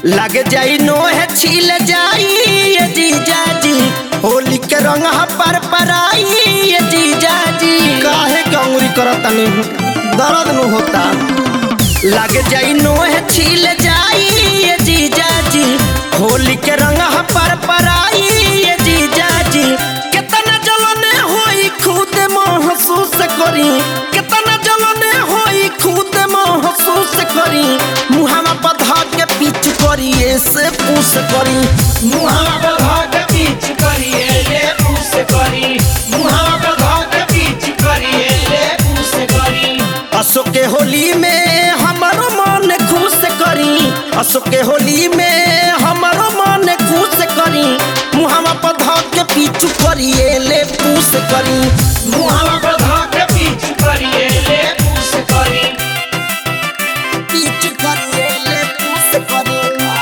लग जाई नोह छील जाई ये जीजा जी होली के रंग पर पराई ये जीजा जी काहे गंगुरी करतनी दर्द नु होता लग जाई नोह छील जाई ये जीजा जी होली के रंग पर पराई ये जीजा जी कितना जलने होई खुद महसूस करी कितना जलने होई खुद महसूस करी मुहावा पधा के पीछ करी ऐसे पूस करी मुहावा पे धाक पीछ करिए ले पूस करी मुहावा पे धाक पीछ करिए ले पूस करी अशोक के होली में हमारो मन खुश करी अशोक के होली में हमारो मन खुश करी मुहावा पधा के पीछू करी ले पूस करी मुहावा पे धाक पीछ करिए ले पूस करी पीछ करी ले पूस करी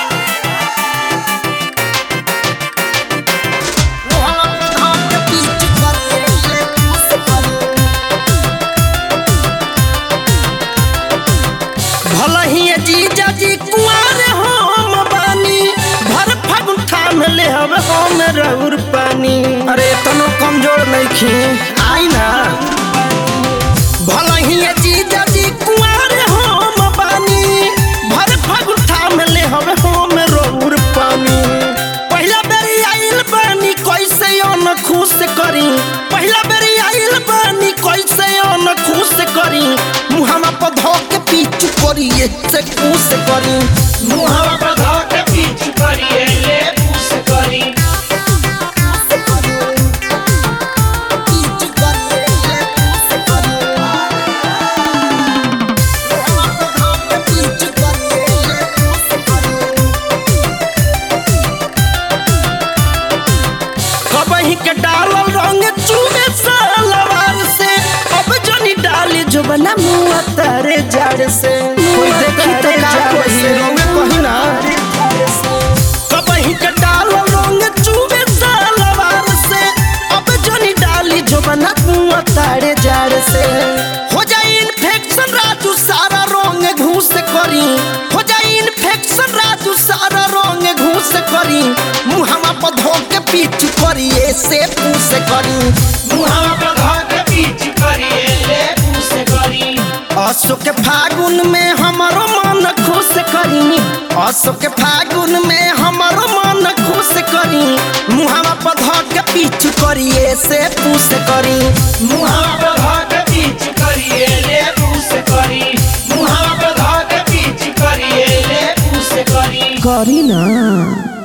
मुहावा पधा के पीछ करी ले पूस करी भला ही जीजा जी कुआर हम बानी भर फागुन ठाम ले हब हम रउर पानी अरे तनो कमजोर नहीं खी आई ना भला ही जीजा जी कुआर हम बानी भर फागुन ठाम ले हब हम रउर पानी पहला बेरी आइल बानी कैसे अन खुश करी पहला बेरी आइल बानी कैसे अन खुश करी मुहावा पर धो के पीछू करी से खुश करी मुहावा पे धाक पीछ करिए ले पूस करी पीछू करी ले खुश करी मुहावा पर धो के पीछू करी ले खुश करी कबही के डालल रंग चूमे सलवार से अब जनी डाली जो बना मुआ तारे जड़ से कोई देखी तो का कही रंग कही ना कबही के डालल रंग चूमे सलवार से अब जनी डाली जो बना मुआ तारे जड़ से हो जाई इन्फेक्शन राजू सारा रंग घूस करी हो जाई इन्फेक्शन राजू सारा रंग घूस करी मुहावा पर धो के पीछ करी ऐसे पूस करी मुहावा पे धाक पीछ करिए ले पूस करी अशोक फागुन में हमारो मन खुश करी अशोक फागुन में हमारो मन खुश करी मुहावा पर धो के पीछ करी ऐसे पूस करी मुहावा पे धाक पीछ करिए ले पूस करी मुहावा पे धाक पीछ करिए ले पूस करी करी ना